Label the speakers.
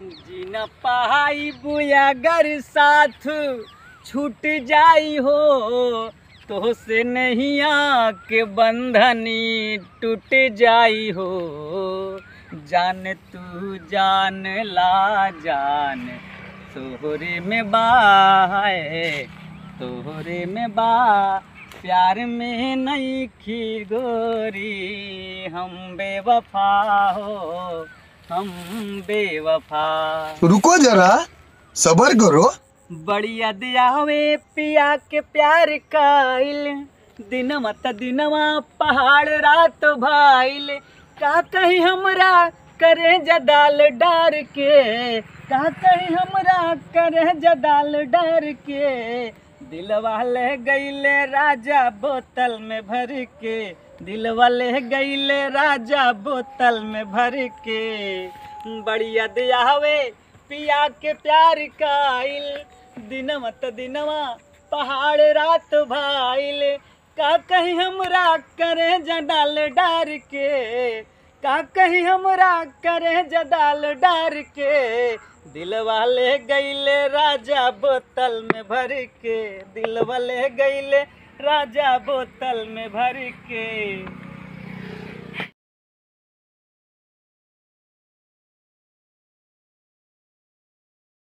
Speaker 1: जीना पहाई बुया गर साथ छूट जाई हो तो से नहीं के बंधनी टूट जाई हो जान तू जान ला जान तोहरे में बाए तोहरे में बा प्यार में नहीं खी गोरी हम बेवफा हो हम बेवफा
Speaker 2: रुको जरा सबर करो
Speaker 1: बड़ी याद आवे पिया के प्यार काइल दिनवा त दिनवा पहाड़ रात भाइल का कहीं हमरा करे जदाल डार के का कहीं हमरा करे जदाल डार के दिलवा ले गईले राजा बोतल में भर के दिलवा ले गईले राजा बोतल में भर के बढ़िया दियावे पिया के प्यार काइल दिनवा त दिनवा पहाड़ रात भाइल का कहीं हमरा करे जडाल डार के का कहीं हमरा करे जडाल डार के दिलवा ले गईले राजा बोतल में भर के दिलवा ले गईले राजा बोतल में भर के